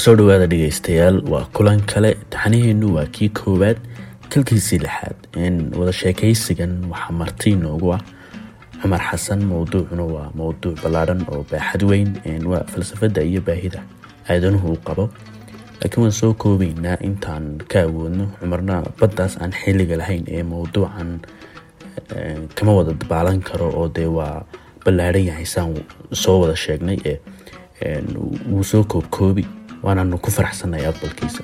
soo dhawaada dhegeystayaal waa kulan kale taxaniheennu waa kii koowaad kalkiisii lixaad wada sheekaysigan waxaa marti noogu ah cumar xasan mowduucuna waa mowduuc ballaadhan oo baaxad weyn waa falsafada iyo baahida aadanuhu uu qabo laakiin waan soo koobaynaa intaan ka awoodno cumarna baddaas aan xilliga lahayn ee mowduucan kama wada dabaalan karo oo dee waa ballaadhan yahay saan soo wada sheegnay ee wuu soo koobkoobi waanaanu ku faraxsanay aqbalkiisa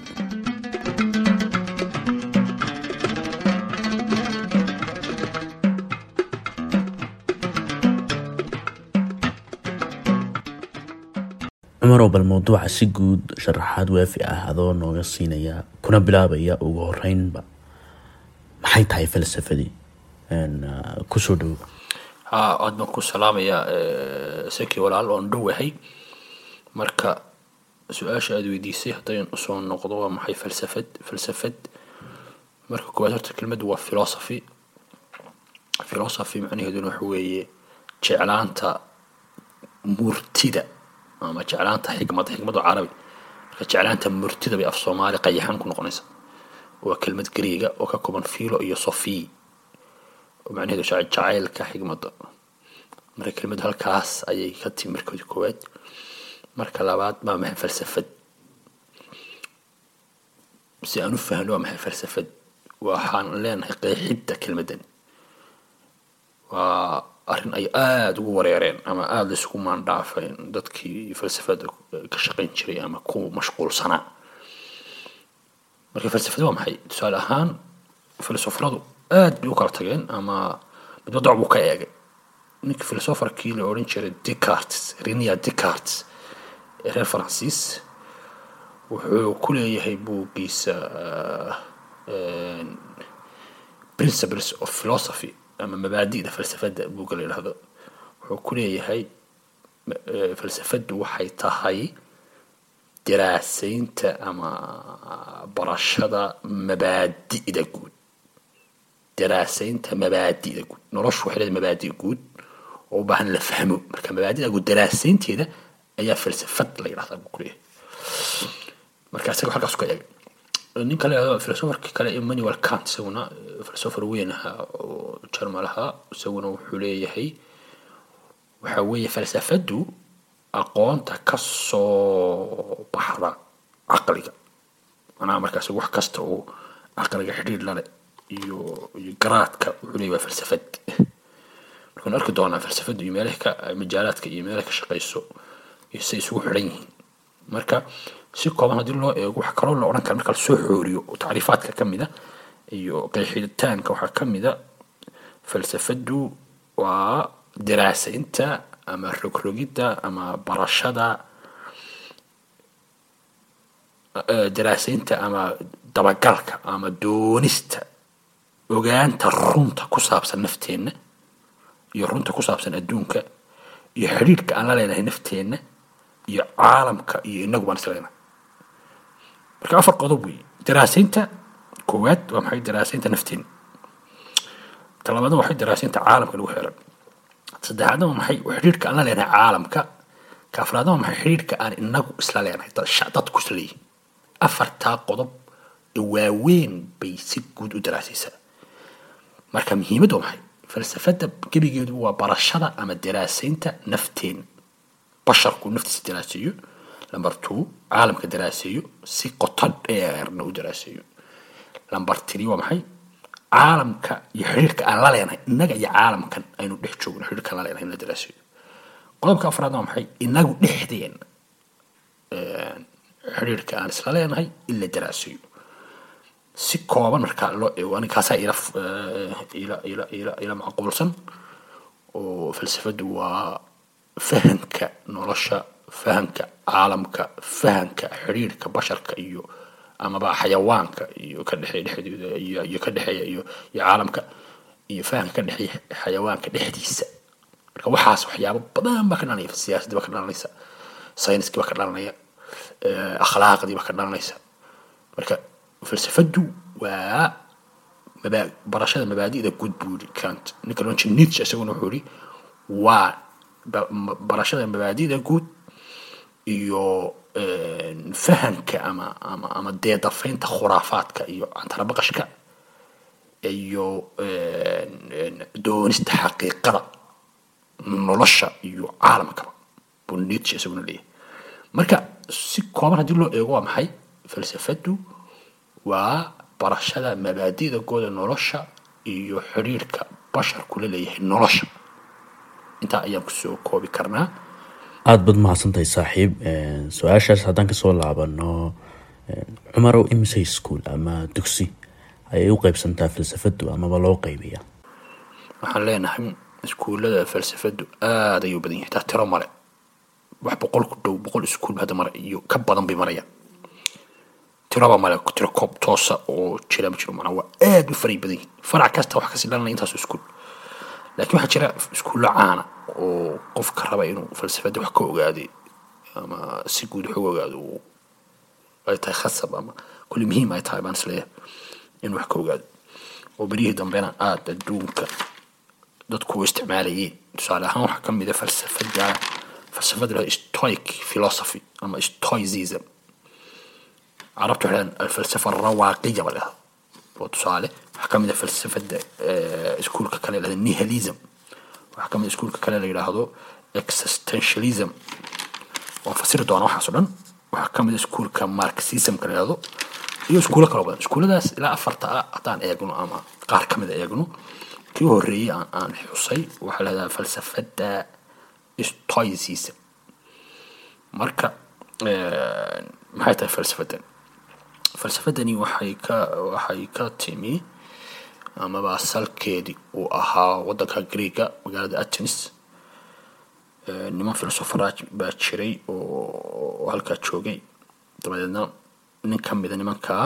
cumaroo bal mowduuca si guud sharaxaad waafi ah adoo nooga siinaya kuna bilaabaya ugu horeynba maxay tahay falsafadii kusoo dhowo ha aad baan ku salaamayaa saki walaal oon dhowahay marka su-aasha aada weydiisay haddayn usoo noqdo waa maxay falsafad falsafad marka koowaad horta kelmaddu waa philosophy philosophy macnaheeduna waxa weeye jeclaanta murtida ama jeclaanta xikmada xikmadu carabi marka jeclaanta murtida bay af soomaali qayaxan ku noqonaysa waa kelmad greega oo ka kooban philo iyo sophie oo macnaheedu jacaylka xikmada marka kelmadu halkaas ayay ka timi markoodi koowaad marka labaad waa maxay falsafad si aan u fahno waa maxay falsafad waxaan leenahay qeexidda kelmaddan waa arrin ay aada ugu wareereen ama aada la isugu maandhaafeen dadkii falsafada ka shaqayn jiray ama ku mashquulsanaa marka falsafada waa maxay tusaale ahaan filosofaradu aada bay u kala tageen ama midba doc buu ka eegay ninkii filosofarkii la odhan jiray decartes renia decartes ee reer faransiis wuxuu ku leeyahay buuggiisa principles of philosophy ama mabaadi'da falsafadda buugga la yidhahdo wuxuu ku leeyahay falsafaddu waxay tahay daraasaynta ama barashada mabaadi'da guud daraasaynta mabaadi'da guud noloshu waxay leedahay mabaadi' guud oo u baahan la fahmo marka mabaadi'da guud daraasaynteeda ayaa falsafad la yidhahdaa buu ku leeyahay marka isaga halkaas ka eegay nin kale filosofarka kale emmanuel kant isaguna filosofar weyn ahaa oo jarmal ahaa isaguna wuxuu leeyahay waxa weeye falsafaddu aqoonta ka soo baxda caqliga macnaha markaas wax kasta oo caqliga xidhiir lale iyo iyo garaadka wuxuu leeyahy waa falsafad markaanu arki doonaa falsafaddu iyo meelaha ka majaalaadka iyo meelaha ka shaqayso iyo siday isugu xidhan yihiin marka si kooban haddii loo eego waxa kaloo la odhan kara marka lasoo xooriyo oo tacriifaadka ka mida iyo qeexitaanka waxaa ka mida falsafaddu waa daraasaynta ama rogrogidda ama barashada daraasaynta ama dabagalka ama doonista ogaanta runta ku saabsan nafteenna iyo runta ku saabsan adduunka iyo xidhiidhka aan la leenahay nafteenna iyo caalamka iyo inagu baan isleena marka afar qodob wey daraasaynta koowaad waa maxay daraasaynta nafteena talabaadna waxay daraasaynta caalamka lagu xeeran saddexaadna waa maxay xidhiidhka aan la leenahay caalamka ka afraadna waa maxay xidhiidhka aan inagu isla leenahay dadku isla leeyihin afartaa qodob ee waaweyn bay si guud u daraasaysaa marka muhiimaddu waa maxay falsafadda gebigeedu waa barashada ama daraasaynta nafteena basharku naftiisa daraaseeyo lamber two caalamka daraaseeyo si qoto dheerna u daraaseeyo lamber three waa maxay caalamka iyo xidhiirka aan la leenahay innaga iyo caalamkan aynu dhex joogno xidhiirka aan la leenahay in la daraaseeyo qodobka afraadna waa maxay inagu dhexdeena xidhiirka aan isla leenahay in la daraaseeyo si kooban markaa loo eego aninkaasaa ila ila ila ila ila macquulsan oo falsafaddu waa fahamka nolosha fahamka caalamka fahamka xidhiirka basharka iyo amaba xayawaanka iyo ka dhexeeya dhexdooda iyo iyo ka dhexeeya iyo iyo caalamka iyo fahamka ka dhexeeya xayawaanka dhexdiisa marka waxaas waxyaabo badan baa ka dhalanaya siyaasadii baa ka dhalanaysa sayniskii baa ka dhalanaya akhlaaqdii baa ka dhalanaysa marka falsafaddu waa maba barashada mabaadi'da guud buu yidhi kant ninka loo nietzsche isaguna wuxuu yidhi waa barashada mabaadi'da guud iyo fahamka ama ama ama deedafaynta khuraafaadka iyo cantarabaqashka iyo doonista xaqiiqada nolosha iyo caalamkaba buu nietzsche isaguna leeyahay marka si kooban haddii loo eego waa maxay falsafadu waa barashada mabaadida gooda nolosha iyo xidhiirka basharku la leeyahay nolosha intaa ayaan kusoo koobi karnaa aada baad mahadsantahay saaxiib su-aashaas haddaan kasoo laabano cumarow imise school ama dugsi ayay u qeybsantaa falsafadu amaba loo qeybiya waxaan leenahay iskuullada falsafadu aada ayuu badan yahay taa tiro male wax boqol ku dhow boqol iskuul hadda mare iyo ka badan bay marayaan tiraba male tiro koob toosa oo jira ma jiro macnaa waa aada u faray badan yihin farac kasta wax kasi dhalanaya intaas iskuul laakiin waxaa jira iskuullo caana oo qofka raba inuu falsafada wax ka ogaaday ama si guud wax uga ogaado ay tahay khasab ama kulli muhiim ay tahay baan isleeyahay inuu wax ka ogaado oo beryihii dambena aada adduunka dadku u isticmaalayeen tusaale ahaan waxaa ka mid a falsafada falsafada lahado stoic philosophy ama stoicism carabtu waxay dhahaan alfalsafa alrawaaqiya ba lahada oo tusaale waxaa ka mid a falsafada iskuulka kale lahada nihilism waxaa ka mid a iskuulka kale la yidhaahdo existentialism waan fasiri doonaa waxaas o dhan waxaa ka mid a iskuulka marxismka la yidhahdo iyo iskuulo kaloo badan iskuulladaas ilaa afarta ah haddaan eegno ama qaar ka mid a eegno kii horreeyey aan aan xusay waxaa lahahdaa falsafada stoicism marka maxay tahay falsafadan falsafadani waxay ka waxay ka timi amaba salkeedii uu ahaa waddanka greega magaalada atenis niman filosofaraaj baa jiray oo halkaa joogay dabadeedna nin ka mida nimankaa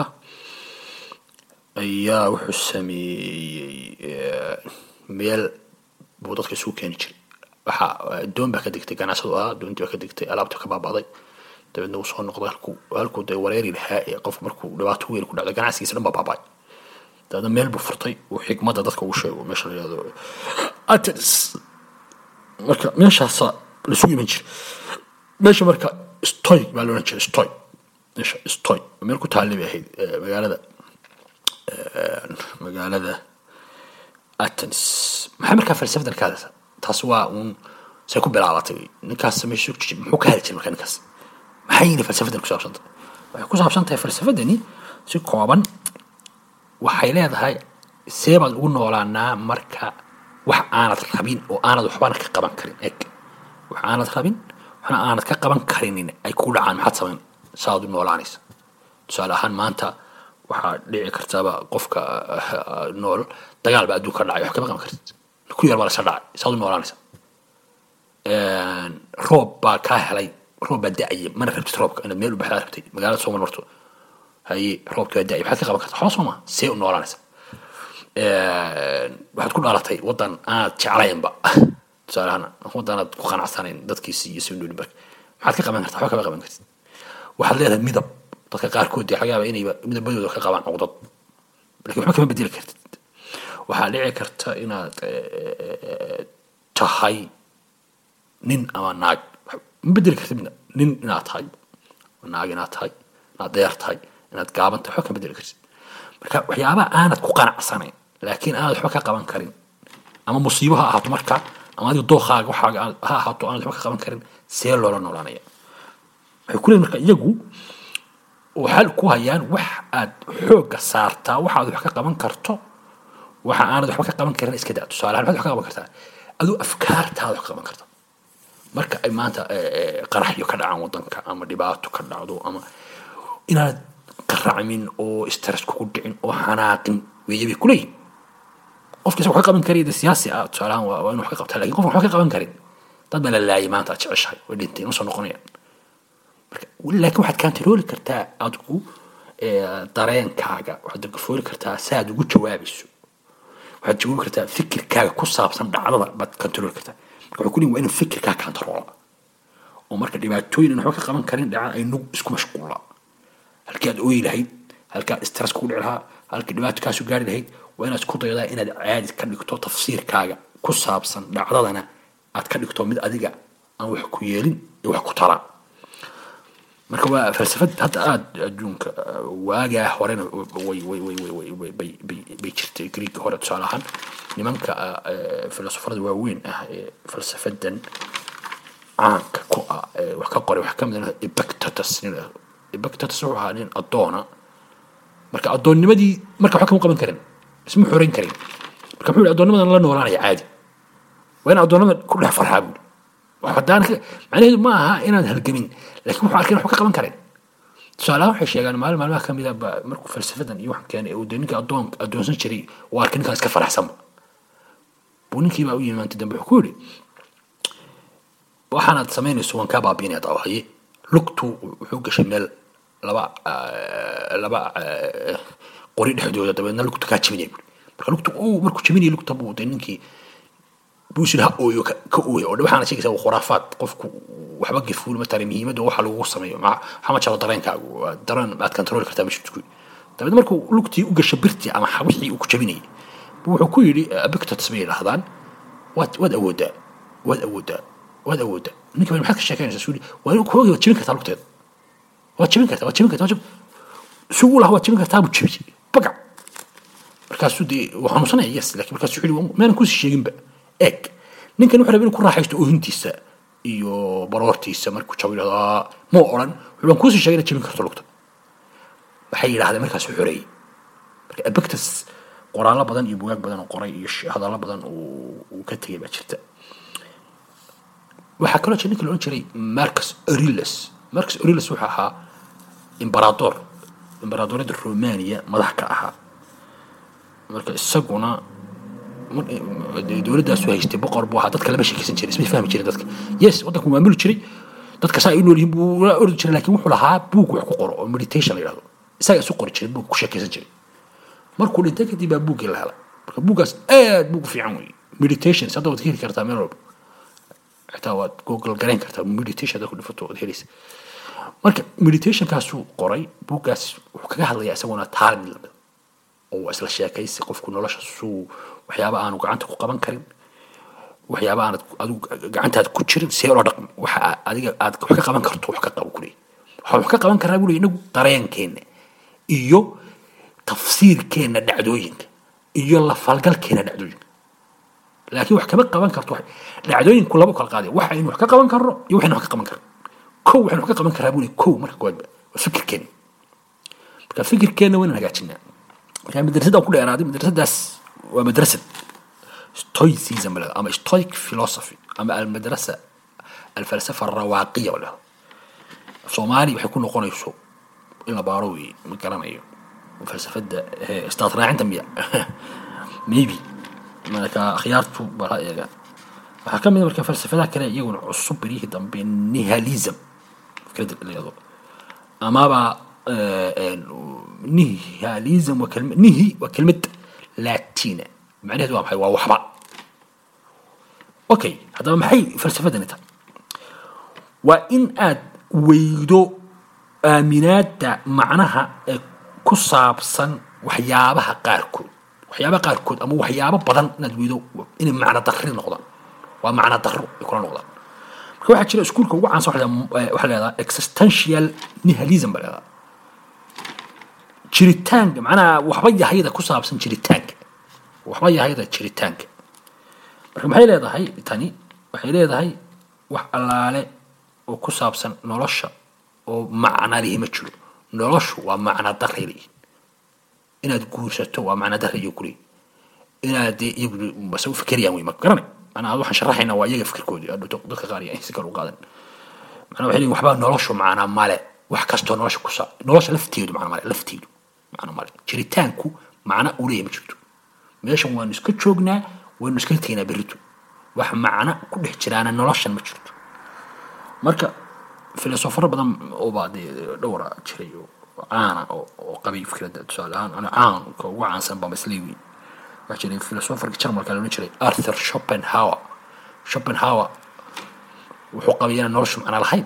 ayaa wuxuu sameeyey meel buu dadka isugu keeni jiray waxaa doon baa ka degtay ganacsadu ahaa doontii baa ka degtay alaabta ka baaba'day dabeedna uu soo noqday halkuu halkuu dee wareeri lahaa ee qof markuu dhibaato weyn ku dhacdo ganacsigiisa dhan baa baaba'ay dabeedna meel buu furtay uu xikmadda dadka ugu sheego meesha la yihahdo atenis marka meeshaasa laisugu iman jiray meesha marka stoy baa la odhan jiray stoy meesha stoy meel ku taallay bay ahayd magaalada magaalada atenis maxay markaa falsafadan ka hadlaysaa taas waa uun say ku bilaabatay ninkaas meesha muxuu ka heli jiray marka ninkaas maxay yini falsafadan ku saabsantay waxay ku saabsan tahay falsafadani si kooban waxay leedahay see baad ugu noolaanaa marka wax aanad rabin oo aanad waxbana ka qaban karin eg wax aanad rabin waxna aanad ka qaban karinin ay kugu dhacaan maxaad samayn saaad u noolaanaysa tusaale ahaan maanta waxaa dhici kartaba qofka nool dagaal baa adduunka dhacay wax kama qaban kartid ku yar baa lasla dhacay saaad u noolaanaysa roob baa kaa helay roob baa da-aya mana rabtid roobka inaad meel u baxdaa rabtay magaalada soo marmarto haye roobki baa da-aya maxaad ka qaban karta waxba soo maa see u noolaanaysa waxaad ku dhalatay waddan aad jeclaynba tusaale ahaan waddan aad ku qanacsanayn dadkiisi iyo soo noolin barka maxaad ka qaban kartaa waxba kama qaban kartid waxaad leedahay midab dadka qaarkood dee laga yaaba inayba midabadooda ka qabaan cuqdad lakin waxba kama bedeli kartid waxaa dhici karta inaad tahay nin ama naag ma bedeli kartid midna nin inaad tahay naag inaad tahay inaad deer tahay inaad gaaban tahay waxba kama bedeli kartid marka waxyaabaha aanad ku qanacsanayn laakiin aanad waxba ka qaban karin ama musiibo ha ahaato marka ama adiga dookaaga waxaaga ha ahaato aanad waxba ka qaban karin see loola noolaanaya waxay ku leeyihin marka iyagu waxay ku hayaan wax aad xoogga saartaa waxaad wax ka qaban karto waxa aanad waxba ka qaban karin iska daa tusaale ahaan waxaad wax ka qaban kartaa aduu afkaartaada wax ka qaban karta marka ay maanta qaraxyo ka dhacaan waddanka ama dhibaato ka dhacdo ama inaad qaracmin oo stress kugu dhicin oo xanaaqin weeye bay kuleeyihin qofkiisa wax ka qaban kariya de siyaasi ah tusaale ahaan waa inu wax ka qabtaa lakin qofka waxba ka qaban karin dad baa la laayay maanta aad jeceshahay way dhintay ma soo noqonayaan laakiin waxaad kantarooli kartaa adigu dareenkaaga waxaad gafooli kartaa si aad ugu jawaabayso waxaad jawaabi kartaa fikirkaaga ku saabsan dhacdada baad kantarooli kartaa marka waxay ku leeyihin waa inuu fikirkaaga kantaroola oo marka dhibaatooyin aan waxba ka qaban karin dhacaan ay nug isku mashquulaa halkii aad ooyi lahayd halkii aad stress kugu dhici lahaa halkii dhibaato kaasu gaari lahayd waa inaad isku daydaa inaad caadi ka dhigto tafsiirkaaga ku saabsan dhacdadana aad ka dhigto mid adiga aan wax ku yeelin iyo wax ku taraa marka waa falsafad hadda aada adduunka waagaa horena way way way way way way bay bay bay jirtay greega hore tusaale ahaan nimanka filosofarada waaweyn ah ee falsafadan caanka ku ah ee wax ka qoray waxaa ka mid ah epictetus nin la yidhahdo epictetus wuxuu ahaa nin addoona marka addoonnimadii marka waxba kama qaban karin isma xorayn karin marka muxuu yihi addoonnimadan la noolaanaya caadi waa in addoonnimada ku dhex farxaa buuri hadaan macnaheedu ma aha inaad halgamin laakiin wuxuu arkay wax ka qaban karen tusaalahaan waxay sheegaan maalin maalmaha ka mid ah ba markuu falsafadan iyo waxan keenay uu dee ninka addoon addoonsan jiray uu arkay ninkaan iska faraxsanba buu ninkii baa u yimi maanta dambe wuxuu ku yidhi waxaanaad samaynayso waan kaa baabiinaya daawahaye lugtu wuxuu gashay meel laba laba qori dhexdooda dabeedna lugtu kaa jabinaya buuri marka lugtu uu markuu jabinaya lugta buu dee ninkii buusil ha ooyo ka ooyo oo waxaana sheegaysaa waa khuraafaad qofku waxba gafuul matala muhiimadda waxa lagu sameeyo waxa ma jaro dareenkaagu waa dareen aad control kartaa ma jirto dabeed markuu lugtii u gasho birtii ama wixii uu ku jabinayay wuxuu ku yidhi abictots bay yidhaahdaan waad waad awoodaa waad awoodaa waad awoodaa ninka bal maxaad ka sheekeynaysaa suuli waa in koogi waad jabin kartaa lugteeda waad jabin kartaa waad jabin kartaa waad suu u lahaa waad jabin kartaa buu jabiyey bagac markaasuu dee wuu xanuunsanaya yes laakiin markaasuu wuxuu yidhi maanan kusii sheeginba eeg ninkan wuxuu rabay inuu ku raaxaysto oohintiisa iyo baroortiisa markuu jabo yidhahdo ma odhan wuxuu baan kuusii sheegay inaad jabin karto lugta waxay yidhahdeen markaasuu xoreeyey marka abictus qoraallo badan iyo bugaag badan oo qoray iyo hadallo badan uu ka tegay baa jirta waxaa kaloo jira ninka la odhan jiray marcus aurelius marcus aurelius wuxuu ahaa imberaador imberaadoriyadda romania madax ka ahaa marka isaguna dowladdaasu haystay boqor buu ahaa dadka lama sheekeysan jiray isma fahmi jirin dadka yes waddanku maamuli jiray dadka saa ay u nool yihiin buu la ordi jiray laakiin wuxuu lahaa buug wax ku qoro oo meditation la yidhahdo isaga isu qori jiray buug ku sheekeysan jiray markuu dhintay kadib baa buuggii la helay marka buuggaas aad buug fiican wey meditation hadda waad heli kartaa meel walba xitaa waad google garayn kartaa meditation hadda ku dhifato waad helaysa marka meditationkaasuu qoray buuggaas wuxuu kaga hadlayaa isaguna taalin lamid oo isla sheekaysi qofku nolosha suu waxyaaba aanu gacanta ku qaban karin waxyaaba aanad adigu gacantaada ku jirin see loo dhaqmo waxa adiga aad wax ka qaban karto wax ka qabo kuley waxaan wax ka qaban karaa buu inagu dareenkeena iyo tafsiirkeena dhacdooyinka iyo la falgalkeena dhacdooyinka laakiin wax kama qaban karto dhacdooyinku laba kala qaadaya waxa aynu wax ka qaban karno iyo waxaynu wax ka qaban karno kow waxaynu wax ka qaban karaa buu kow marka koowaadba waa fikirkeena marka fikirkeena waynan hagaajinaa marka madrasadaan ku dheeraaday madrasadaas waa madrasad stoicism la ama stoic philosophy ama almadrasa alfalsafa alrawaaqiya la soomaali waxay ku noqonayso in la baaro wey ma garanayo falsafada istaad raacinta miya maybe marka akhyaartu bala eega waxaa ka mid marka falsafadaha kale iyaguna cusub beryihii dambe nihalism fikrada layado amaba nihalism waa kelma nihi waa kelmad latina macnaheedu waa maxay waa waxba okay haddaba maxay falsafadani tahay waa in aad weydo aaminaadda macnaha ee ku saabsan waxyaabaha qaarkood waxyaabaha qaarkood ama waxyaabo badan inaad weydo inay macno darri noqdaan waa macno darro ay kula noqdaan marka waxaa jira iskuulka ugu caansan waxaa leedaha existential nihalism baa leedaha jiritaanka macnaha waxba yahayda ku saabsan jiritaanka waxba yahayda jiritaanka marka maxay leedahay tani waxay leedahay wax allaale oo ku saabsan nolosha oo macna lihi ma jiro noloshu waa macna daray leeyihin inaad guursato waa macna daray iyo kuleeyihin inaad dee iyagu base u fikerayaan wey ma garanay macnaha waxaan sharaxaynaa waa iyaga fikirkoodii adhuto dadka qaar iyo si kale u qaadan macnaha waxay leeyihin waxbaa noloshu macna male wax kastoo nolosha ku saa nolosha lafteedu macna male lafteedu macna male jiritaanku macna uu leeyahay ma jirto meeshan waanu iska joognaa waynu iska tegnaa berrito wax macna ku dhex jiraana noloshan ma jirto marka filosofaro badan oobaa dee dhowra jiray oo caana oo qabay fikradda tusaale ahaan ana caanka ugu caansan baa masleewi waxaa jiray filosofarka jarmalka la odhan jiray arthur schopenhauer schopenhauer wuxuu qabay inaan noloshu macna lahayn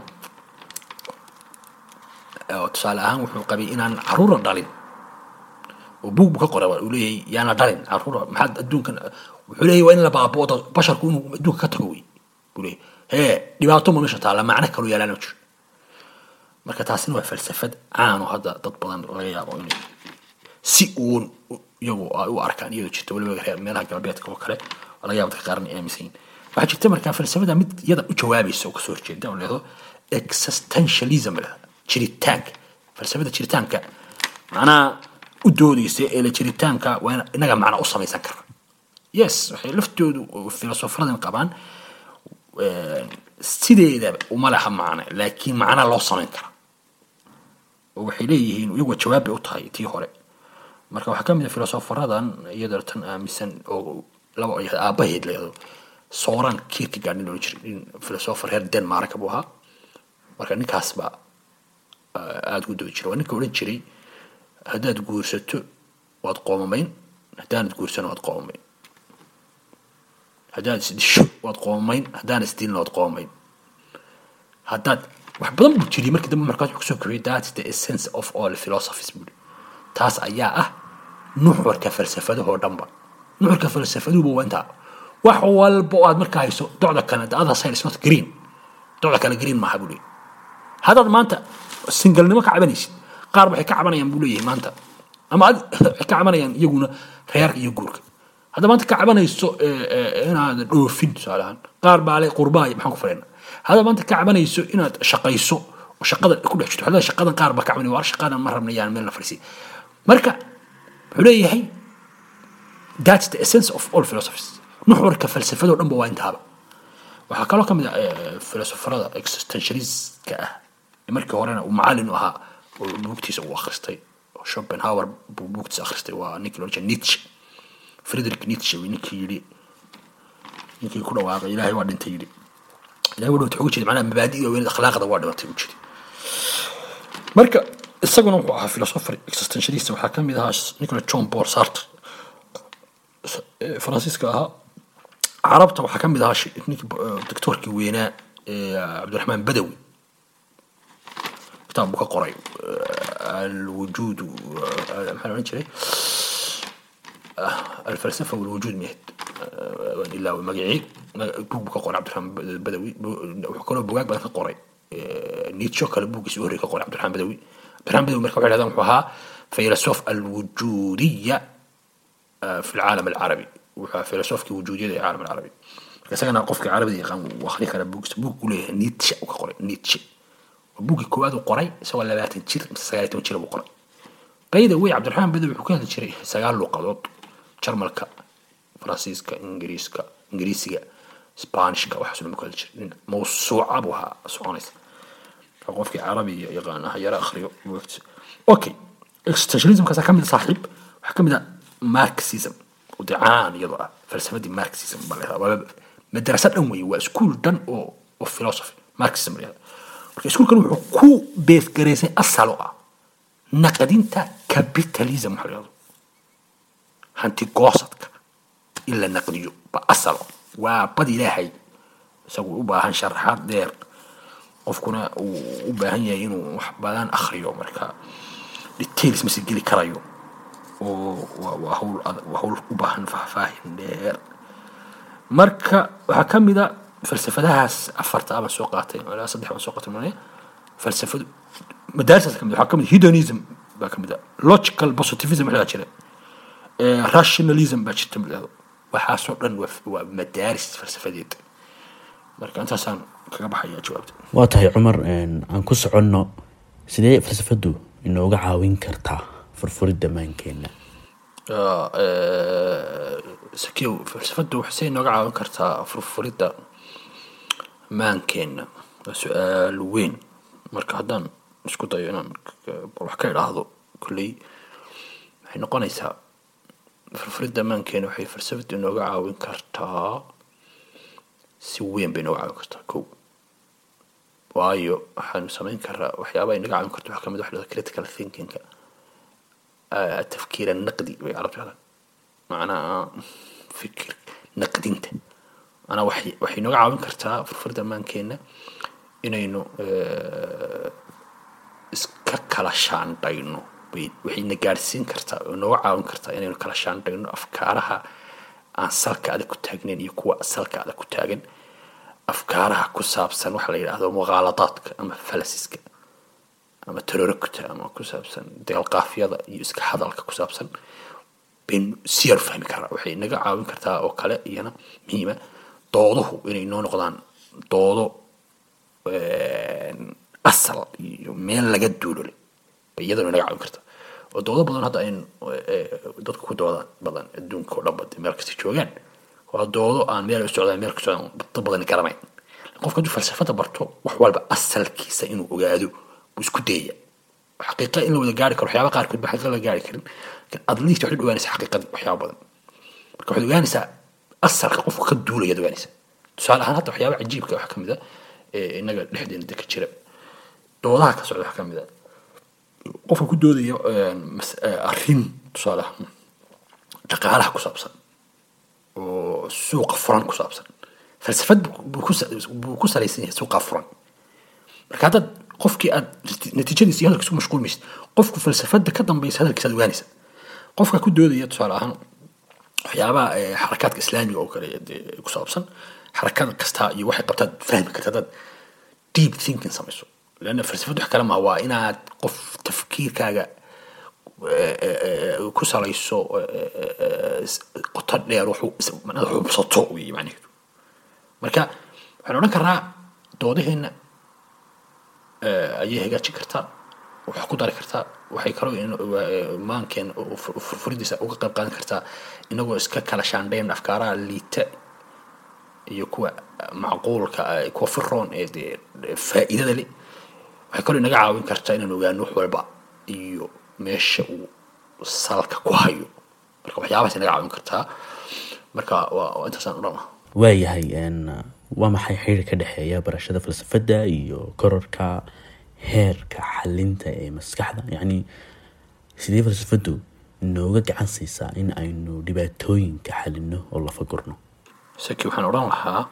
oo tusaale ahaan wuxuu qabay inaan caruura dhalin oo buug buu ka qoray uu leeyahay yaana dhalin caruura maxaad adduunkan wuxuu leeyahay waa in la baaboodo basharku inuu adduunka ka tago wey buu leeyahay hee dhibaato ma meesha taalla macno kaloo yaalaan ma jiro marka taasina waa falsafad caano hadda dad badan laga yaabo inay si uun u- iyagu ay u arkaan iyadoo jirta weliba reer meelaha galbeedka oo kale oo laga yaabo dadka qaarna ay aaminsan yihiin waxaa jirta markaa falsafada mid iyada u jawaabaysa oo kasoo horjeeda oo leedo existentialism la yidhahdo. jiritaanka falsafada jiritaanka macnaha u doodaysa ee la jiritaanka waa in inaga macna u samaysan karna yes waxay laftoodu filosofaradan qabaan sideedaba uma laha macne laakiin macna loo samayn kara oo waxay leeyihiin iyagu jawaab bay u tahay tii hore marka waxaa ka mid a filosofaradan iyadoo tan aaminsan oo laba ay aabaheed leedo sooran kierkegaard nin loola jiray nin filosofer reer denmark buu ahaa marka ninkaas baa aada ugu doodi jiray waa ninka odhan jiray haddaad guursato waad qoomamayn haddaanad guursan waad qoomamayn haddaad isdisho waad qoomamayn haddaan isdilna waad qoomamayn haddaad wax badan buu jiriyay markii dambe markaas wuxuu kusoo kobiyay that's the essence of all philosophies buuri taas ayaa ah nuxurka falsafadahoo dhanba nuxurka falsafaduhuba waa intaa wax walba oo aad markaa hayso docda kale the other side is not green docda kale green maaha buu leeyahy haddaad maanta singalnimo ka cabanaysid qaar waxay ka cabanayaan buu leeyahay maanta ama ad waxay ka cabanayaan iyaguna reerka iyo guurka hadda maanta ka cabanayso inaad dhoofin tusaale ahaan qaar baa le qurbaay maxaan ku fadhina hadda maanta ka cabanayso inaad shaqayso oo shaqada ku dhex jirto hadda shaqadan qaar baa ka cabanaya waar shaqadan ma rabna yaan meel la fadhiisiy marka wuxuu leeyahay that's the essence of all philosophies nuxurka falsafadoo dhan ba waa intaaba waxaa kaloo ka mid ah filosofarada existentialistka ah markii horena uu macalin u ahaa oo buugtiisa uu akhristay oo schopenhauer buu buugtiisa akhristay waa ninkii loo jeeda nietzsche friedrich nietzsche wi ninkii yidhi ninkii ku dhawaaqay ilaahay waa dhintay yidhi ilahay waa dhintay ugu jeeda macnaha mabaadi'da weynad akhlaaqda waa dhimatay u jiri marka isaguna wuxuu ahaa philosopher existentialist waxaa ka mid ahaa nicola john paul sartre faransiiska ahaa carabta waxaa ka mid ahaa ninkii doctoorkii weynaa cabdiraxmaan badawi kitaab buu ka qoray alwujuud maxaa la odhan jiray alfalsafa walwujuud mihed waan ilaawe magacii buug buu ka qoray cabdiraxmaan badawi wuxuu kaloo bugaag badan ka qoray niitsho kale buuggiisi u horrey ka qoray cabdiraxmaan badawi cabdiraxmaan badawi marka waxay dhahdaan wuxuu ahaa filosof alwujuudiya fi lcaalam alcarabi wuxuu ahaa filosofkii wujuudiyada ee caalam alcarabi marka isagana qofkii carabida yaqaan wuu akhri karaa buuggiisa buug buu leeyahay niitshe uu ka qoray niitshe buuggii koowaad uu qoray isagoo labaatan jir mise sagaal toban jir buu qoray bayda wey cabdiraxmaan badawi wuxuu ka hadli jiray sagaal luuqadood jarmalka faransiiska ingiriiska ingiriisiga sbaanishka waxaasoo dhan buu ka hadli jiray nin mawsuuca buu ahaa soconaysa qofkii carabi yaqaan ah yara akhriyo buugtiisa okay existentialismkaasa ka mid a saaxiib waxaa ka mid a marxism oo dee caan iyadoo ah falsafadii marxism baa la yahdaa waa madrasa dhan weeye waa iskuul dhan oo oo philosophy marxism la yahdaa marka iskuulkan wuxuu ku beesgaraysay asal oo ah naqdinta capitalism waxa la yahdo hanti goosadka in la naqdiyo ba asal waa bad ilaahay isagu u baahan sharaxaad dheer qofkuna uu u baahan yahay inuu wax badan akhriyo marka details mase geli karayo oo waa hawl waa hawl u baahan faahfaahin dheer marka waxaa ka mid a falsafadahaas afarta abaan soo qaatay ilaa saddex baan soo qaatay malaya falsafadu madaarisaas ka mid waxaa ka mid hedonism baa ka mid a logical positivism waxaa jira rationalism baa jirta midhahdo waxaasoo dhan waa madaaris falsafadeed marka intaasaan kaga baxaya jawaabta waa tahay cumar aan ku soconno sidee falsafadu inooga caawin kartaa furfuridda maankeena sakiw falsafadu waxay inooga caawin kartaa furfuridda maankeenna waa su-aal weyn marka haddaan isku dayo inaan wax ka idhaahdo kolley waxay noqonaysaa furfuridda maankeena waxay falsafadu inooga caawin kartaa si weyn bay inooga caawin kartaa kow waayo waxaanu samayn karaa waxyaabaha inaga caawin karto waxaa kamid wax dhahdo critical thinkingka tafkiir naqdi bay carabtu yadaan macnaha fikir naqdinta macnaha waxay waxay inooga caawin kartaa furfurda maankeena inaynu iska kala shaandhayno waxayna gaadhsiin kartaa oo inooga caawin kartaa inaynu kala shaandhayno afkaaraha aan salka adag ku taagnayn iyo kuwa salka adag ku taagan afkaaraha ku saabsan waxa la yidhaahdo muqaaladaadka ama falasiska ama tarorogta ama ku saabsan deelqaafyada iyo iska hadalka ku saabsan baynu si yar u fahmi karaa waxay naga caawin kartaa oo kale iyana muhiima dooduhu inay noo noqdaan doodo asal iyo meel laga duulole bay iyadana naga caawin kartaa oo doodo badan hadda aynu dadku ku doodaan badan adduunka oo dhan ba meel kasta joogaan waa doodo aan meel u socdaan meel ka socdaan dad badan garanayn qofka hadduu falsafada barto wax walba asalkiisa inuu ogaado buu isku dayaya xaqiiqa in la wada gaari karo waxyaaba qaarkood ba xaqiiqa la gaari karin lakin at least waxaad ogaanaysaa xaqiiqadii waxyaaba badan marka waxaad ogaanaysaa asalka qofka ka duulayaad ogaanaysaa tusaale ahaan hadda waxyaaba cajiibka waxaa kamid a innaga dhexdeena deka jira doodaha ka socda waxaa kamid a qofka ku doodaya arrin tusaale ahaan dhaqaalaha ku saabsan oo suuqa furan ku saabsan falsafad buu ku salaysan yahay suuqa furan marka haddaad qofkii aad natiijadiisa iyo hadalkiisa ku mashquulmaysid qofku falsafada ka dambaysa hadalkiisa aad ogaanaysa qofka ku doodaya tusaale ahaan waxyaabaha xarakaadka islaamiga oo kale ku saabsan xarakada kasta iyo waxay qabtaad fahmi karta haddaad deep thinking samayso leanna falsafad wax kale maha waa inaad qof tafkiirkaaga ku salayso qoto dheer inaad xubsato wey macnaheedu marka waxaan odhan karnaa doodaheena ayay hagaajin kartaa wax ku dari kartaa waxay kaloo maankeena furfuridiisa uga qayb qaadan kartaa inagoo iska kala shaandhayn afkaaraha liita iyo kuwa macquulka kuwa firoon ee dee faa'iidada leh waxay kaloo inaga caawin kartaa inaan ogaano wax walba iyo meesha uu salka ku hayo marka waxyaabahaas inaga caawin kartaa marka waa intaasaan odhan lahaa waayahay waa maxay xiriir ka dhexeeya barashada falsafadda iyo kororka heerka xalinta ee maskaxda yacni sidee falsafaddu nooga gacan siisaa in aynu dhibaatooyinka xalino oo lafagurno saki waxaan odhan lahaa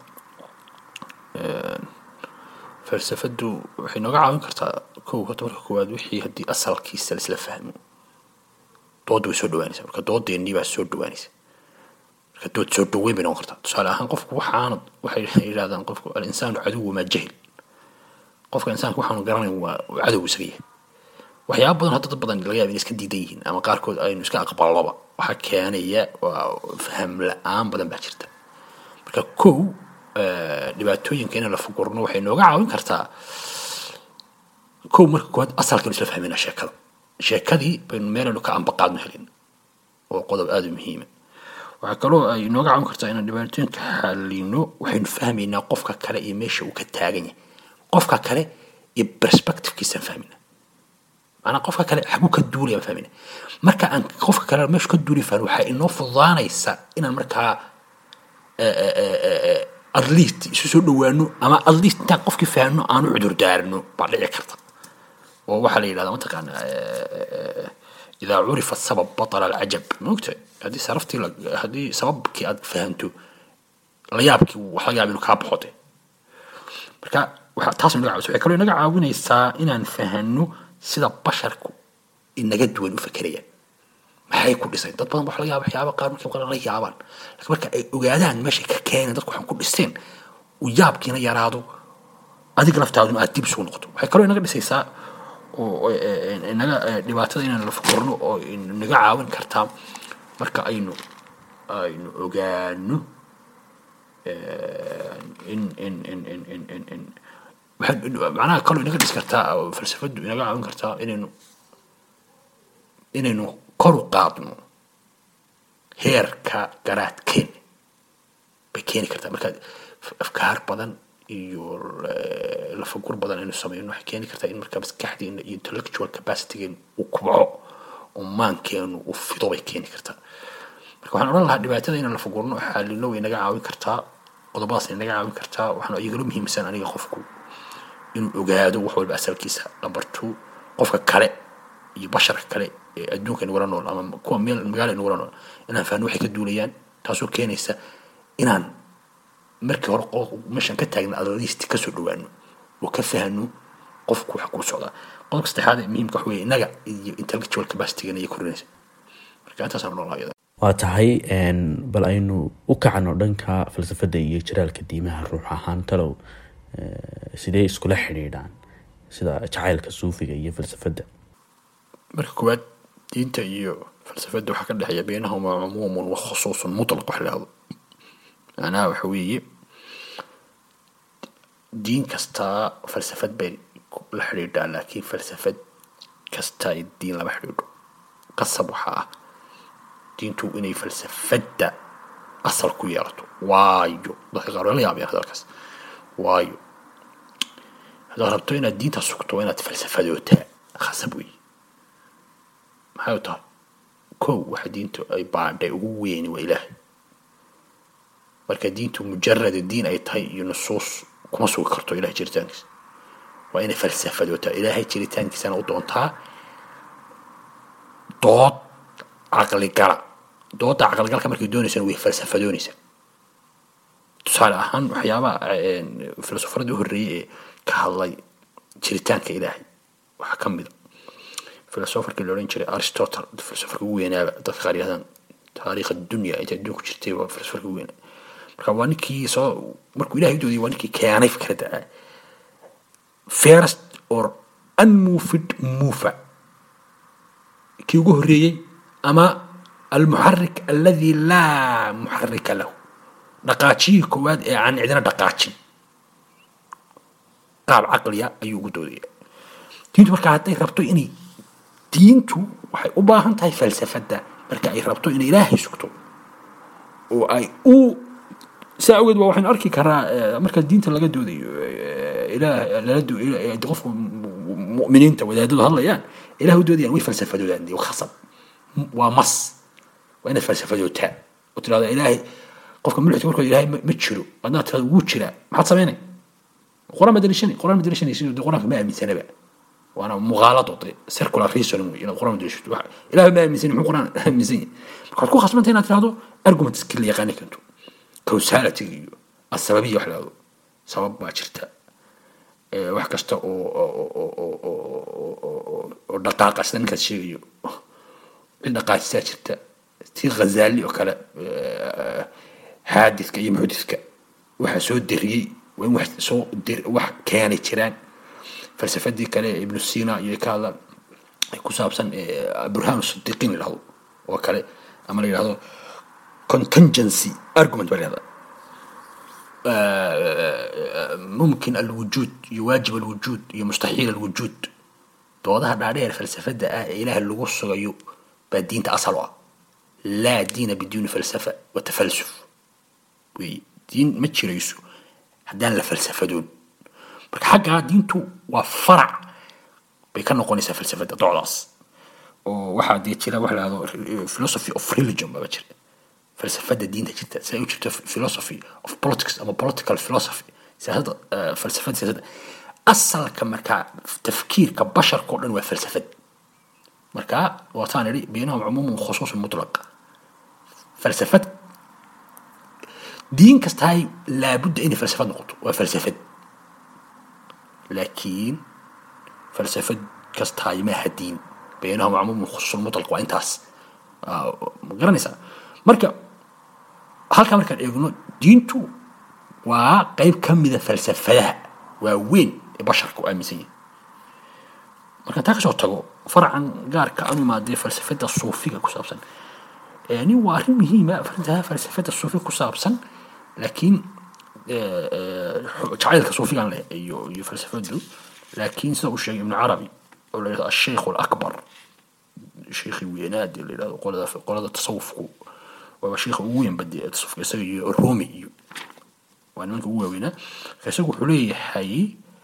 falsafaddu waxay nooga caawin kartaa kow horta marka koowaad wixii haddii asalkiisa laisla fahmo doodda way soo dhawaanaysa marka doodeennii baa soo dhawaanaysa marka dood soo dhaweyn bay noqon kartaa tusaale ahaan qofku waxaanad waxay yidhahdaan qofku alinsaanu caduwu maa jahil qofka insaanka waxaanu garanayn waa cadow isaga yahay waxyaaba badan hadda dad badan laga yaaba inay iska diidan yihiin ama qaarkood aynu iska aqballoba waxaa keenaya waa faham la-aan badan baa jirta marka kow dhibaatooyinka inaan la fugurno waxay nooga caawin kartaa kow marka koowaad asalkaynu isla fahmayna sheekada sheekadii baynu meelaynu ka ambaqaadno helin oo qodob aada u muhiima waxaa kaloo ay nooga caawin kartaa inaan dhibaatooyinka xalino waxaynu fahmaynaa qofka kale iyo meesha uu ka taagan yahay qofka kale iyo perspectivekiisaan fahmayna maanaa qofka kale xaguu ka duulaya aan fahmayna marka aan qofka kale meeshu ka duuli fahno waxaa inoo fududaanaysa inaan markaa at least isu soo dhawaano ama at least intaan qofkii fahno aan u cudur daarino baa dhici karta oo waxaa la yidhahdaa mataqaana idaa curifa sabab batala alcajab maogta haddii saraftii haddii sababkii aad fahanto layaabkii wax laga yaaba inuu kaa baxote marka waxa taas naga caawisa waxay kaloo inaga caawinaysaa inaan fahano sida basharku inaga duwan u fakerayaan maxay ku dhiseen dad badan wax laga yaaba waxyaaba qaar markay qalan la yaabaan laakiin marka ay ogaadaan meeshay ka keeneen dadku waxaan ku dhiseen uu yaabkiina yaraado adiga laftaaduna aad dib isugu noqoto waxay kaloo inaga dhisaysaa oo inaga dhibaatada inaan la fukurno oo inaga caawin kartaa marka aynu aynu ogaano in in in in in in in macnaha kaloo inaga dhis kartaa oo falsafaddu inaga caawin kartaa inaynu inaynu kor u qaadno heerka garaadkeena bay keeni kartaa marka afkaar badan iyo lafagur badan aynu sameyno waxay keeni kartaa in markaa maskaxdeena iyo intellectual capacitygeena uu kubco oo maankeenu uu fido bay keeni kartaa marka waxaan odhan lahaa dhibaatada inaan lafagurno xaalino way naga caawin kartaa qodobadaas ay naga caawin kartaa waxaan iyagala muhiimsan aniga qofku inuu ogaado wax walba asalkiisa la barto qofka kale iyo basharka kale ee adduunka inagula nool ama kuwa meel magaala inagula nool inaan fahno waxay ka duulayaan taasoo keenaysa inaan markii hore meeshan ka taagna adaliist kasoo dhawaano oo ka fahno qofku wax kuu socdaa qodobka saddexaad ee muhiimka wax weeye innaga iyo intellectual capacitygan ayay korinaysa marka intaasaan odhan lahaa iyada waa tahay bal aynu u kacno dhanka falsafadda iyo jiraalka diimaha ruux ahaan talow sidee iskula xidhiidhaan sida jacaylka suufiga iyo falsafadda marka koowaad diinta iyo falsafadda waxaa ka dhexeeya beynahuma cumuumun wa khusuusun mutlaq wax lahado macnaha waxa weeye diin kastaa falsafad bay la xidhiidhaa laakiin falsafad kasta ay diin lama xidhiidho qasab waxaa ah diintu inay falsafadda asal ku yeelato waayo dadka qaar waa la yaabeen hadalkaas waayo haddaad rabto inaad diinta sugto waa inaad falsafadootaa khasab weeye maxay u tahay kow waxa diintu ay baadhay ugu weyni waa ilaahay marka diintu mujarada diin ay tahay iyo nusuus kuma sugi karto ilahay jiritaankiisa waa inay falsafadootaa ilaahay jiritaankiisana u doontaa dood caqligala dooda caqligalka markay doonaysana way falsafadoonaysaa tusaale ahaan waxyaabaha filosofaradii u horreeyey ee ka hadlay jiritaanka ilaahay waxaa ka mida filosofarkii la odhan jiray aristotle filosofarka ugu weynaaba dadka qaar yahdaan taariikh addunya inta adduunku jirtay waa filosofarka ugu weynaa marka waa ninkii soo markuu ilahay u doodayay waa ninkii keenay fikradda ah first or unmoved mover kii ugu horreeyey ama almuxarik aladi laa muxarika lahu dhaqaajiyii koowaad ee aan cidina dhaqaajin qaab caqliya ayuu ugu doodaya diintu marka hadday rabto inay diintu waxay u baahan tahay falsafadda marka ay rabto inay ilaahay sugto oo ay u saa awgeed ba waxaynu arki karaa marka diinta laga doodayo ilaah lala qofku mu'miniinta wadaadadu hadlayaan ilaah u doodayaan way falsafadoodaan dee khasab waa mas waa inaad falsafadootaa oo tirahdo ilaahay qofka mulxidka markoo ilaahay ma jiro adnaad tirahdo wuu jiraa maxaad samaynay quraan ma daliishanay quraan ma daliishanaysid dee quraanka ma aaminsanaba waana muqaalado dee circular reason wey inaad quraan daliishato ilaahay ma aaminsan muxuu quraan aaminsan yahay marka waxaad ku khasbantay inaad tirahdo argument skill yaqaani karto causality iyo asababiya wax lahado sabab baa jirta wax kasta oo oo dhaqaaqa sida ninkaas sheegayo cid dhaqaajisaa jirta tii khazali oo kale xaadidka iyo muxdidka waxa soo deriyey waa in wax soo wax keenay jiraan falsafadii kale ibnu sina iyo ka hadlaan ku saabsan burhaan sidiqiin la yidhahdo oo kale ama la yidhahdo contingency argument baa la yidhahdaa ممكن الوجود يواجب الوجود مستحيل الوجود doodaha dhaadheer falsafada ah ee ilaah lagu sugayo baa diinta asal u ah laa diina biduuni falsafa wa tafalsuf wey diin ma jirayso haddaan la falsafadoon marka xaggaa diintu waa farac bay ka noqonaysaa falsafada docdaas oo waxaa dee jira wax lahado philosophy of religion baba jira falsafada diinta jirta si ay u jirto philosophy of politics ama political philosophy siyaasadda falsafada siyaasadda asalka markaa tafkiirka basharka o dhan waa falsafad marka waataan idhi baynahum cumuumun khusuusun mutlaq falsafad diin kastahay laabudda inay falsafad noqoto waa falsafad laakiin falsafad kastahay maaha diin baynahum cumuumun khusuusun mutlaq waa intaas ma garanaysaa marka halkaa markaan eegno diintu waa qeyb ka mida falsafadaha waa weyn ee basharka u aaminsan yahay markaan taa kasoo tago faracan gaarka anu imaadee falsafada suufiga ku saabsan nin waa arrin muhiima arintaa falsafada suufiga ku saabsan laakiin jacaylka suufigan leh iyo iyo falsafadu laakiin sida uu sheegay ibnu carabi oo la yidhahdo asheikh alakbar sheikhi weynaad la yidhahdo qolada qolada tasawufku waaba sheikha ugu weyn badi ee tasawufka isaga iyo rumi iyo waa nimanka ugu waaweynaa isagu wuxuu leeyahay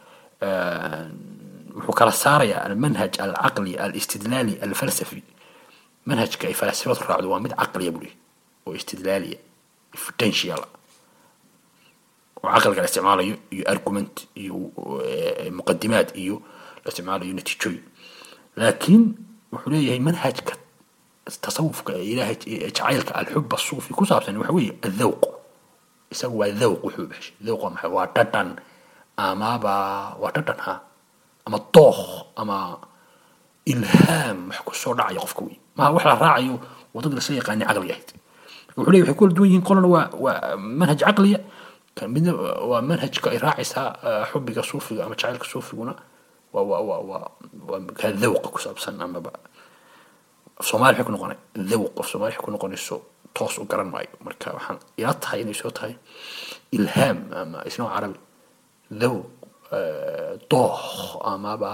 wuxuu kala saarayaa almanhaj alcaqli alistidlaali alfalsafi manhajka ay falaasifadu raacdo waa mid caqliya buu leeyahy oo istidlaaliya potential oo caqliga la isticmaalayo iyo argument iyo muqadimaad iyo la isticmaalayo natiijooyin laakiin wuxuu leeyahay manhajka tasawufka ilaahay jacaylka alxub asuufi ku saabsan waxa weeye adhawq isagu waa dhawq wuxuu baxshay dhawq waa maxay waa dhadhan amaba waa dhadhan ha ama dookh ama ilhaam wax ku soo dhacaya qofka wey maha wax la raacayo wadada lasla yaqaani caqliga ahayd wuxuu leeyahy waxay kula duwan yihiin qolana waa waa manhaj caqliya kan midna waa manhajka ay raacaysaa xubiga suufiga ama jacaylka suufiguna waa waa waa waa waa kaa dhawqa ku saabsan amaba af soomaali waxay ku noqonay dhawq af soomaali waxay ku noqonayso toos u garan maayo marka waxaan ila tahay inay soo tahay ilhaam ama isnoo carabi dhawq dooh amaba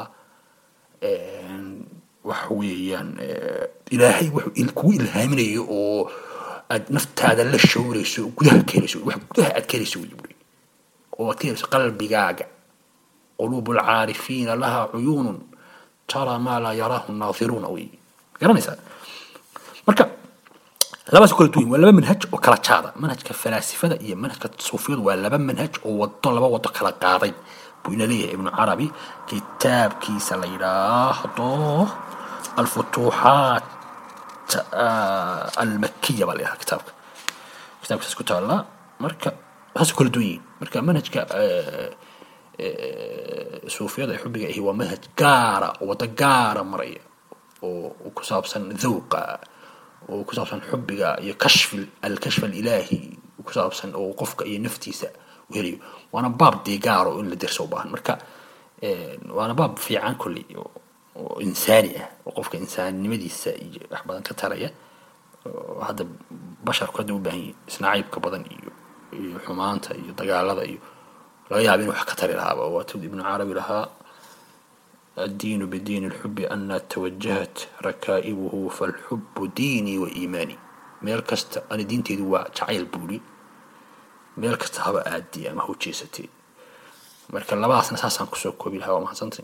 waxa weeyaan ilaahay wuxuu kugu ilhaaminayo oo aad naftaada la shawrayso oo gudaha ka helayso wax gudaha aad ka helayso wey buri oo aad ka helayso qalbigaaga quluubu alcaarifiina laha cuyuunun tara maa laa yaraahu naadiruuna wey garanaysaa marka labaas kala duwan waa laba manhaj oo kala jaada manhajka falaasifada iyo manhajka suufiyadu waa laba manhaj oo wado laba wado kala qaaday buu ina leeyahay ibnu carabi kitaabkiisa la yidhaahdo alfutuuxaat almakiya baa la yidhaha kitaabka kitaabkaas ku taallaa marka saas kala duwan yihiin marka manhajka suufiyada ee xubiga ahi waa manhaj gaara oo waddo gaara maraya oo ku saabsan dhawqa oo ku saabsan xubiga iyo kashfi alkashf alilaahi ku saabsan oo qofka iyo naftiisa u helayo waana baab dee gaaro in la derso u baahan marka waana baab fiican kolley oo insaani ah oo qofka insaaninimadiisa iyo wax badan ka taraya oo hadda basharku hadda u baahan yihin isnacaybka badan iyo iyo xumaanta iyo dagaalada iyo laga yaaba inuu wax ka tari lahaaba waatud ibnu carabi lahaa الدين بدين الحب أن توجهت ركائبه فالحب ديني وإيماني meel kasta ani diinteydu waa jacayl buuri meel kasta haba aadi ama hu jeesatee marka labadaasna saasaan kusoo koobi lahaa waa mahadsantay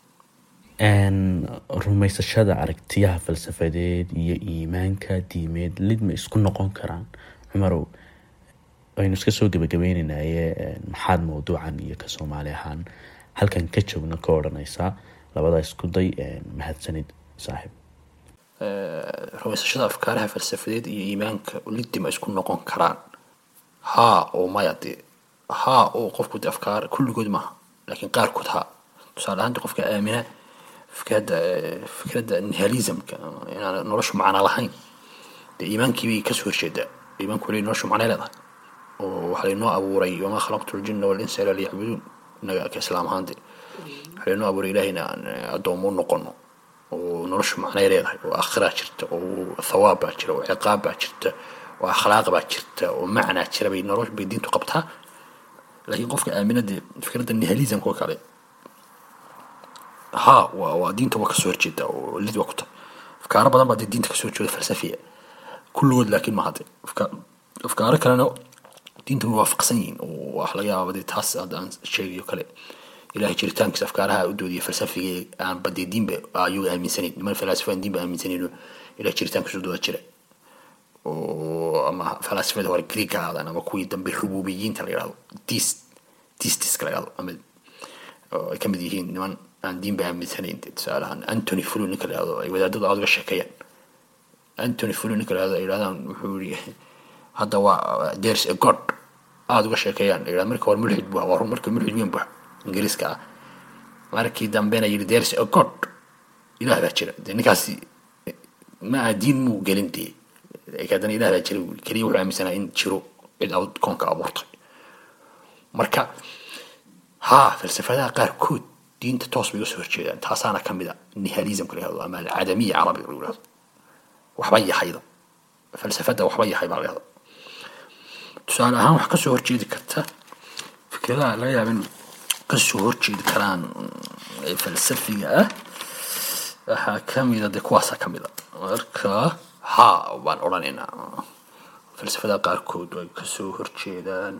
rumaysashada aragtiyaha falsafadeed iyo iimaanka diimeed lidma isku noqon karaan cumarow aynu iska soo gebagabeynaynaye maxaad mawduucan iyo ka soomaali ahaan halkan ka joogna ka odhanaysaa labadaa isku day mahadsanid saaxiib rumaysashada afkaaraha falsafadeed iyo iimaanka lidima isku noqon karaan haa oo maya dee haa oo qofku de afkaar kulligood maaha laakiin qaarkood haa tusaale ahaanta qofka aamina fikradda fikradda nihalismka inaan noloshu macno lahayn dee iimaankiibay kasoo horjeedaa iimaanku wali noloshu macnay leedahay oo waxaa laynoo abuuray wamaa khalaqtu ljina walinsa ila liyacbuduun innaga ka islaam ahaan dee waxaa laynoo abuuray ilahayna aan addoomo u noqono oo noloshu macnay leedahay oo aakhiraa jirta oo thawaab baa jira oo ciqaab baa jirta oo akhlaaq baa jirta oo macnaa jira bay noloshu bay diintu qabtaa laakiin qofka aamina dee fikradda nihalismka oo kale ha waa waa diinta waa kasoo horjeeda oo lid waa ku tahay afkaaro badan baa dee diinta kasoo horjeeda falsafiya kulligood laakiin maaha dee afkaaro kalena diinta way waafaqsan yihiin oo wax laga yaaba dee taas hadda aan sheegayo kale ilahay jiritaankiisa afkaaraha u doodiya falsafiga aan badee diinba ayagu aaminsanayn niman falaasifaan diinba aaminsanayn ilahay jiritaankiisa u dooda jira oo ama falaasifada hore greek ha ahaadaan ama kuwii dambe rububiyiinta la yidhahdo dis distiska la yidhahdo ama ay ka mid yihiin niman aan diinba aaminsanayn tusaale ahaan antony flu ninka la yidhahdo ay wadaadadu aad uga sheekeeyaan antony flu ninka la yidhahdo ay yidhahdaan wuxuu yidhi hadda waa there's a god aada uga sheekeeyaan la yidhahdo marka hore mulxid bu waa marka mulxid weyn buxa ingiriiska ah markii dambena yidhi there's a god ilaah baa jira dee ninkaasi ma aha diin muu gelin dee haddana ilah baa jira keliya wuxuu aaminsanaa in jiro cid aad koonka abuurtay marka haa falsafadaha qaarkood diinta toos bay uga soo horjeedaan taasaana ka mid a nihalismka la yihahdo ama alcadamiya carabiga lagu yihahdo waxba yahayda falsafada waxba yahay baa la yihahdo tusaale ahaan wax kasoo horjeedi karta fikradaha laga yaaba in kasoo horjeedi karaan falsafiga ah waxaa kamida de kuwaasa kamida marka ha baan odhanaynaa falsafada qaarkood ay kasoo horjeedaan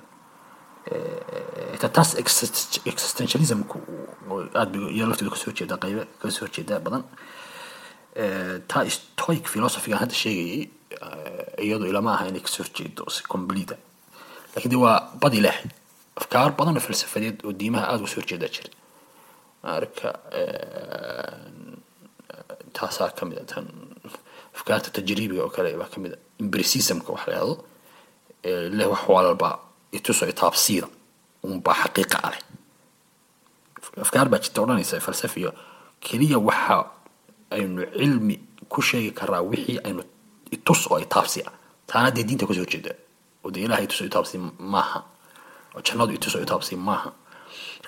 taas existentialismku aad bay iyo lafteedu kasoo horjeedaa qaybe kasoo horjeedaa badan taa stoic philosophigan hadda sheegayay iyadu ilama aha inay kasoo horjeedo si completa lakin de waa bad ilaahay afkaar badan oo falsafadeed oo diimaha aada uga soo horjeedaa jira marka taasaa kamid a tan afkaarta tajriibiga oo kale baa kamid a imbricismka wax la yahdo leh wax walba ituso itaabsiida unbaa xaqiiqa ah leh afkaar baa jirta odhanaysa falsafiya keliya waxa aynu cilmi ku sheegi karaa wixii aynu itus oo itaabsi ah taana dee diinta kasoo horjeeda oo dee ilahay itus oo itaabsi maaha oo jannadu itus oo itaabsi maaha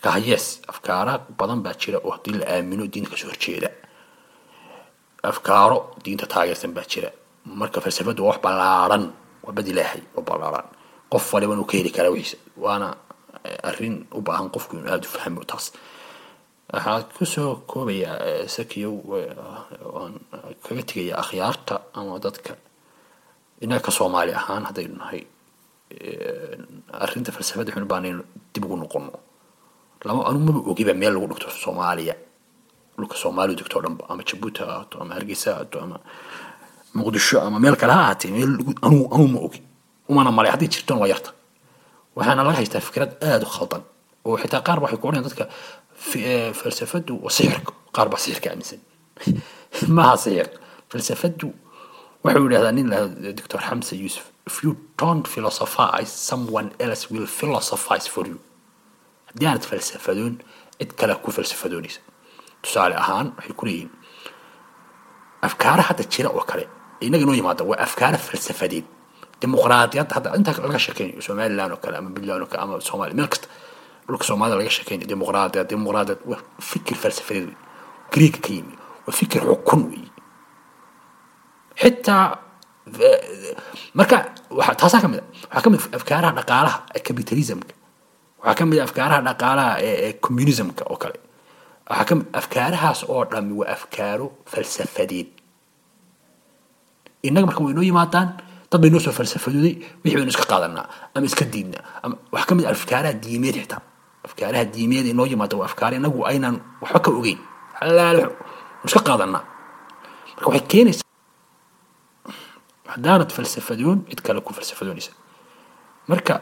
marka yes afkaara badan baa jira oo haddii la aamino diinta kasoo horjeeda afkaaro diinta taageersan baa jira marka falsafadu waa wax ballaaran waa bad ilaahay oo ballaaran qof waliba inuu ka heli karaa wixiisa waana arrin u baahan qofku inuu aada u fahmo taas waxaa kusoo koobayaa sakiyow waan kaga tegaya akhyaarta ama dadka innaga ka soomaali ahaan haddaynu nahay arrinta falsafada waxaynu baanaynu dib ugu noqono lama anu maba ogiba meel lagu dhigto soomaaliya dhulka soomaaliya degto o dhanba ama jabuuti ha ahaato ama hargeysa ha ahaato ama muqdisho ama meel kale ha ahaatee meel anu anu ma ogi umana malay haddii jirtoon waa yarta waxaana laga haystaa fikrad aada u khaldan oo xitaa qaar waxay ku odhanayan dadka falsafadu waa sixirka qaar baa sixirka aaminsan maaha sixir falsafadu wuxuu yidhahdaa nin la doctor xamsa yusuf if you don't philosophize someone else will philosophize for you haddii aanad falsafadoon cid kale ku falsafadoonaysa tusaale ahaan waxay ku leeyihiin afkaara hadda jira oo kale inaga noo yimaada waa afkaara falsafadeed dimuqraadiyadda hadda intaa laga sheekeynayo somaliland oo kale ama puntland oo kale ama soomaaliya meel kasta dhulka soomaalida laga sheekeynayo dimuqraadiyad dimuqraadiyad waa fikir falsafadeed wey greeka ka yimi waa fikir xukun wey xitaa marka waxa taasaa ka mid a waxaa ka mid afkaaraha dhaqaalaha ee capitalismka waxaa ka mid a afkaaraha dhaqaalaha ee communismka oo kale waxaa ka mid afkaarahaas oo dhami waa afkaaro falsafadeed innaga marka way noo yimaadaan dad bay noo soo falsafadooday wixii baynu iska qaadanaa ama iska diidnaa ama waxaa ka mid a afkaaraha diimeed xitaa afkaaraha diimeed ee noo yimaada waa afkaar inagu aynaan waxba ka ogeyn xalaal waynu iska qaadanaa marka waxay keenaysaa haddaanad falsafadoon cid kale ku falsafadoonaysa marka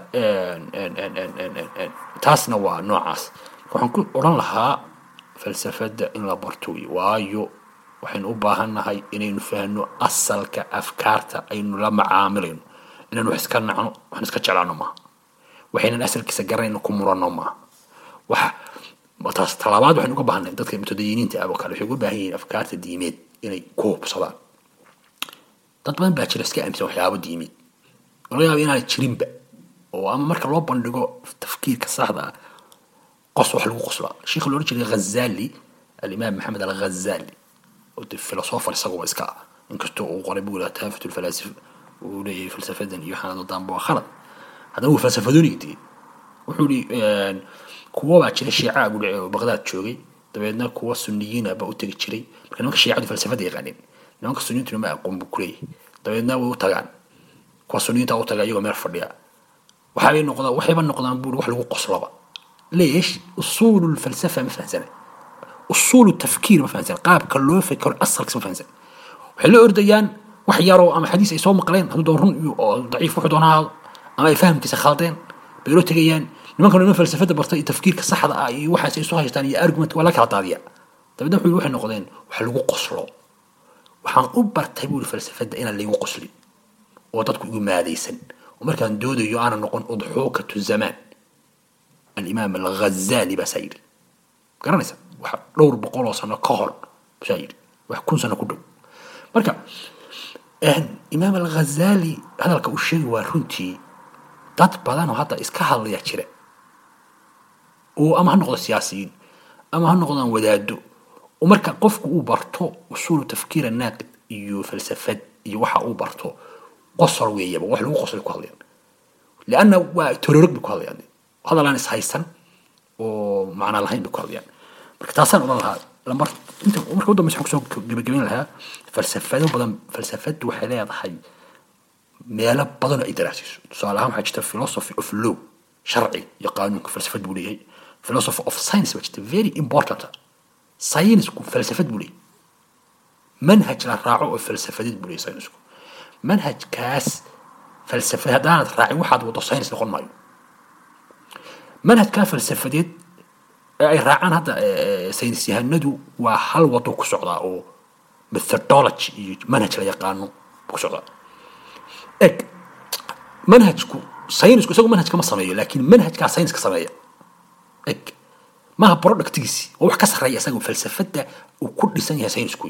taasna waa noocaas waxaan ku odhan lahaa falsafadda in la barto wey waayo waxaynu u baahannahay inaynu fahno asalka afkaarta aynu la macaamilayno inaynu wax iska nacno waxna iska jeclaano maaha waxaynan asalkiisa garanayno ku muranno maaha wax taas talaabaad waxaynu uga baahannahay dadka mutadayiniinta ah oo kale waxay uga baahan yihiin afkaarta diimeed inay ku hubsadaan dad badan baa jira iska aaminsan waxyaabo diimeed oo laga yaaba inaanay jirinba oo ama marka loo bandhigo tafkiirka saxda ah qos wax lagu qoslaa sheekha loohan jiray ghazali alimaam maxamed alghazali oo de filosofer isaguba iska ah inkastoo uu qoray buu lahaa taafut lfalaasif uu leeyahay falsafadan iyo waxaan dadaanba waa khalad haddana wuu falsafadoonayay dee wuxuu yihi kuwo baa jira shiica buu dhici oo baqdaad joogay dabeedna kuwa suniyiina baa u tegi jiray marka nimanka shiicadu falsafada yaqaaneen nimanka suniyiintuna ma aqoon buu kuleeyahay dabeedna way u tagaan kuwa suniyiinta u taga iyagoo meel fadhiya waxaabay noqdaan waxayba noqdaan buuri wax lagu qoslaba ليش اصول الفلسفه ما فهمسنا اصول التفكير ما فهمسنا قاب كلو فكر اصل ما فهمسنا وحلو ارديان wax yaroo ama xadiis ay soo maqleen hadduu doon run iyo oo daciif wuxuu doon ahaado ama ay fahamkiisa khaldeen bay loo tegayaan nimankan niman falsafada bartay iyo tafkiirka saxda ah iyo waxaas ay soo haystaan iyo argument waa la kala daadiya dabeedna wuxuu waxay noqdeen wax lagu qoslo waxaan u bartay buu falsafada inaan laygu qoslin oo dadku igu maadaysan oo markaan doodayo aanan noqon udxuukatu zamaan alimaam alghazali baa saa yidhi garanaysa wax dhowr boqol oo sano ka hor saa yidhi wax kun sano ku dhow marka imaam alghazali hadalka uu sheegi waa runtii dad badan oo hadda iska hadlaya jira oo ama ha noqdo siyaasiyiin ama ha noqdaan wadaado oo marka qofku uu barto usuulu tafkiir naaqid iyo falsafad iyo waxa uu barto qosol weeyaba wax lagu qosolay ku hadlayaan lianna waa tororog bay ku hadlayaan hadal aan is haysan oo macna lahayn bay ku hadlayaan marka taasaan odhan lahaa lambar inta marka u dambeysa waxaan kusoo gebagabeyn lahaa falsafado badan falsafadu waxay leedahay meelo badan oo ay daraasiso tusaale ahaan waxaa jirta philosophy of law sharci iyo qaanuunka falsafad buu leeyahay philosophy of science baa jirta very important saynisku falsafad buu leeyahay manhaj la raaco oo falsafadeed buu leeyahay saynisku manhajkaas falsafad haddaanad raacin waxaad wado saynis noqon maayo manhajkaa falsafadeed ee ay raacaan hadda saynis yahanadu waa hal wado ku socdaa oo methodology iyo manhaj la yaqaano ku socdaa eg manhajku saynisku isagu manhajka ma sameeyo laakiin manhajkaa sayniska sameeya eg maaha productigiisi oo wax ka sarreeya isaga falsafada uu ku dhisan yahay saynisku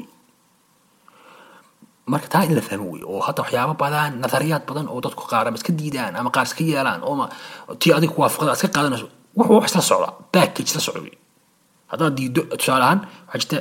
marka taa in la fahmo wey oo hadda waxyaabo badan nadariyaad badan oo dadku qaar ama iska diidaan ama qaar iska yeelaan oo tii adiga ku waafaqda iska qaadanayso wuxuu wax isla socdaa package la socda wey haddaad diido tusaale ahaan waxaa jirta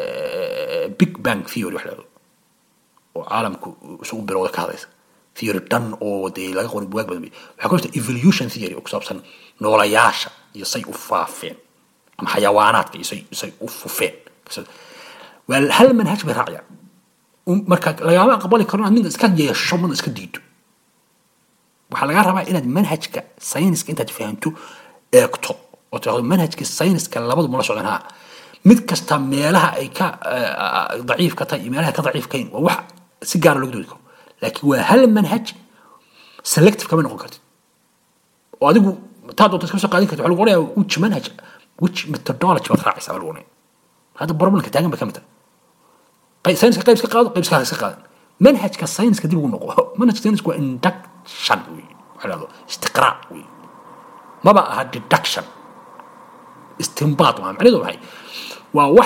big bang theory wax lahado oo caalamku isugu bilowda ka hadlaysa theory dhan oo dee laga qorin bugaag badan waxaa ku jirta evolution theory oo ku saabsan noolayaasha iyo say u faafeen ama xayawaanaadka iyo say say u fufeen waa hal manhaj bay raacayaan marka lagama aqbali karo inaad midna iska yeesho midna iska diido waxaa lagaa rabaa inaad manhajka sayniska intaad fahamto eegto oo tirahdo manhajka sayniska labadu mala socdaan haa mid kasta meelaha ay ka daciif ka tahay iyo meelaha ka daciif kayn waa wax si gaara loogu doodi karo laakiin waa hal manhaj selective kama noqon kartid oo adigu taa doonta iska soo qaadin kartid waxaa lagu odhanayaa which manhaj which methodology baad raacaysaa baa lagu odhanaya hadda problemka taagan bay ka mid tahay sayniska qayb iska qaado qayb iska iska qaadan manhajka sayniska dib ugu noqo manhajka sayniska waa induction wey waxaa lahdo istiqraac wey maba aha deduction istinbaad waa macnaheedu maxay waa wax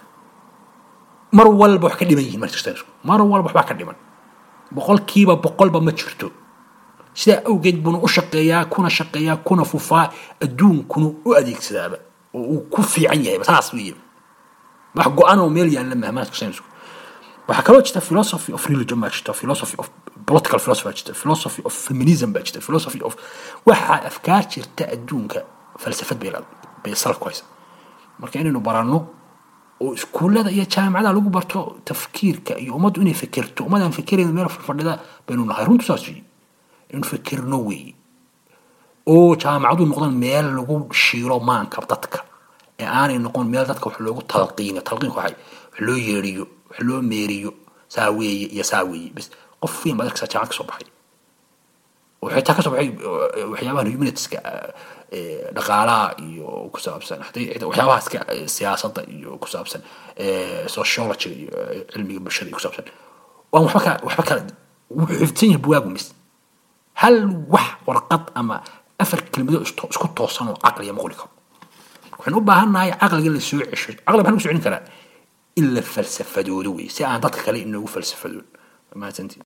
mar walba wax ka dhiman yihiin manhajka saynisku mar walba waxbaa ka dhiman boqolkiiba boqolba ma jirto sidaa awgeed buuna u shaqeeyaa kuna shaqeeyaa kuna fufaa adduunkuna u adeegsadaaba oo uu ku fiican yahay saas weeye wax go-an oo meel yaalla maha manhajka saynisku waxaa kaloo jirta philosophy of religion baa jirta philosophy of political philosophy baa jirta philosophy of feminism baa jirta philosophy of waxaa afkaar jirta adduunka falsafad bay bay salaf ku haysa marka inaynu baranno oo iskuullada iyo jaamacadaha lagu barto tafkiirka iyo ummaddu inay fekerto ummadaan fekerayno meel fadhida baynu nahay runtu saas weeye inaynu fekerno weeye oo jaamacadu noqdaan meel lagu shiilo maanka dadka ee aanay noqon meel dadka wax loogu talqiino talqiinku waxay wax loo yeeriyo wax loo meeriyo saa weeye iyo saa weeye bas qof weyn baad arkaysaa jaamacad ka soo baxay oo xitaa ka soo baxay waxyaabahan humanitiska dhaqaalaha iyo ku saabsan waxyaabaha iska siyaasadda iyo ku saabsan sociology iyo cilmiga bulshada iyo ku saabsan waan waxba kala waxba kala wuxuu xifdsan yahay buwaagu mis hal wax warqad ama afar kelmado isku toosan oo caqliya ma qori karo waxaan u baahannahay caqliga la soo cesho caqli maxaan ku soo celin karaa in la falsafadoodo wey si aan dadka kale inoogu falsafadoon mahadsantiin